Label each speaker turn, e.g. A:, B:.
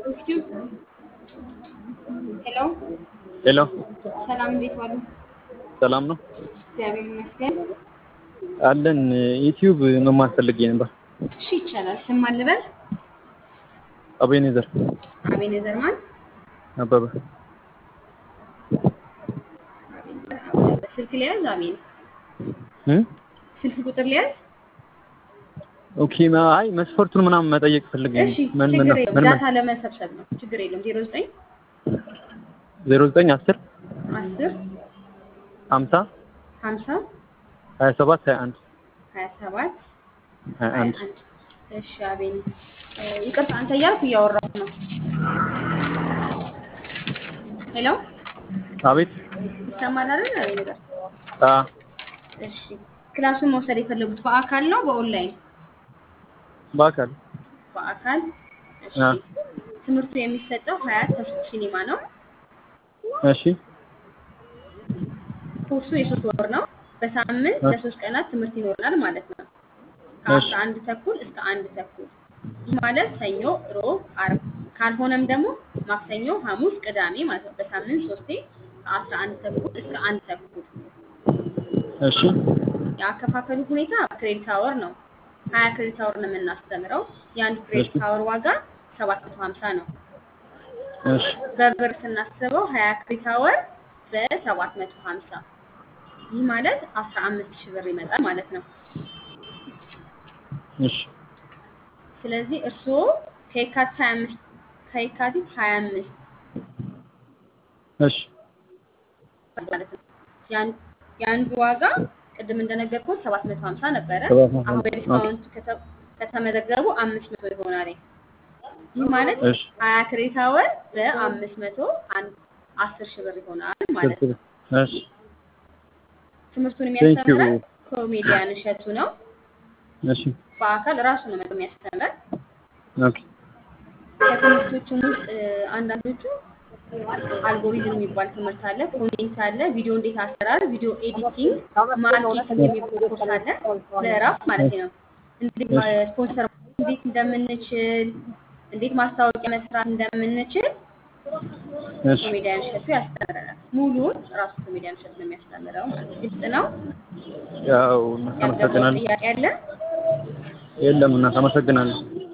A: ሄሎ
B: ሄሎ
A: ሰላም፣ እንዴት ዋሉ?
B: ሰላም ነው
A: እግዚአብሔር ይመስገን።
B: አለን። ዩቲዩብ መማር ፈልጌ ነበር።
A: እሺ ይቻላል። ስም ማን ልበል?
B: አቤኔዘር
A: አቤኔዘር ማን?
B: አበበ
A: አቤኔዘር አበበ። ስልክ ሊያዝ? አቤን
B: እ
A: ስልክ ቁጥር ሊያዝ?
B: ኦኬ አይ መስፈርቱን ምናምን መጠየቅ ፈልጌ ነው።
A: እሺ
B: ምን ምን
A: ችግር የለውም።
B: ምን
A: ዳታ ለመሰብሰብ ነው። ችግር የለውም። ዜሮ ዘጠኝ
B: ዜሮ ዘጠኝ አስር
A: አስር
B: ሀምሳ
A: ሀምሳ
B: ሀያ ሰባት ሀያ አንድ
A: ሀያ ሰባት
B: ሀያ
A: ሀያ
B: አንድ
A: አንድ እሺ አቤን እ፣ ይቅርታ አንተ እያልኩ እያወራሁ ነው። ሄሎ
B: አቤት
A: ይሰማል አይደል? አቤኔዘር
B: አ
A: እሺ ክላሱን መውሰድ የፈለጉት በአካል ነው በኦንላይን?
B: በአካል
A: በአካል እሺ።
B: አ
A: ትምህርቱ የሚሰጠው ሀያት ተስፉ ሲኒማ ነው።
B: እሺ
A: ኮርሱ የሶስት ወር ነው። በሳምንት
B: እ-
A: ለሶስት ቀናት ትምህርት ይኖረናል ማለት ነው።
B: እሺ
A: ከአስራ አንድ ተኩል እስከ አንድ ተኩል ይህ ማለት ሰኞ፣ ሮብ፣ አርብ ካልሆነም ደግሞ ማክሰኞ፣ ሐሙስ፣ ቅዳሜ ማለት ነው። በሳምንት ሶስቴ ከአስራ አንድ ተኩል እስከ አንድ ተኩል።
B: እሺ
A: የአከፋፈሉ ሁኔታ ክሬዲት አወር ነው። ሀያ ክሬዲት አወር ነው የምናስተምረው። የአንዱ ክሬዲት
B: እሺ
A: አወር ዋጋ ሰባት መቶ ሀምሳ ነው።
B: እሺ
A: በብር ስናስበው ሀያ ክሬዲት አወር በሰባት መቶ ሀምሳ ይህ ማለት አስራ አምስት ሺህ ብር ይመጣል ማለት ነው።
B: እሺ
A: ስለዚህ እርስዎ ከየካቲት ሀያ አምስት ከየካቲት ሀያ አምስት
B: እሺ
A: ማለት ነው የአንድ- የአንዱ ዋጋ ቅድም እንደነገርኩት ሰባት መቶ ሀምሳ ነበረ።
B: ሰባት መቶ
A: አሁን
B: ሀምሳ ኦኬ
A: በዲስካውንት ከተ- ከተመዘገቡ አምስት መቶ ይሆናል። ይህ ማለት
B: እሺ
A: ሀያ ክሬዲት አወር በአምስት መቶ አንድ አስር ሺህ ብር ይሆናል ማለት ነው።
B: እሺ
A: ትምህርቱን
B: ቴንክ ዩ
A: የሚያስተምረን ኮሜዲያን እሸቱ ነው።
B: እሺ
A: በአካል ራሱ ነው መጥቶ የሚያስተምረን።
B: ኦኬ
A: ከትምህርቶቹም ውስጥ እ፣ አንዳንዶቹ አልጎሪዝም የሚባል ትምህርት አለ፣ ኮሜንት አለ፣ ቪዲዮ እንዴት አሰራር፣ ቪዲዮ ኤዲቲንግ፣ ማርኬቲንግ የሚባል ኮርስ አለ። ለራስ ማለት ነው። እንዴት ማ- ስፖንሰር እንዴት እንደምንችል፣ እንዴት ማስታወቂያ መስራት እንደምንችል
B: እሺ
A: ኮሜዲያን እሸቱ ያስተምረናል። ሙሉውን ራሱ ኮሜዲያን እሸቱ ነው የሚያስተምረው ማለት ነው። ግልጽ ነው።
B: ያው
A: ያልገባው
B: አመሰግናለሁ።
A: ጥያቄ አለ?
B: የለም እናት አመሰግናለሁ።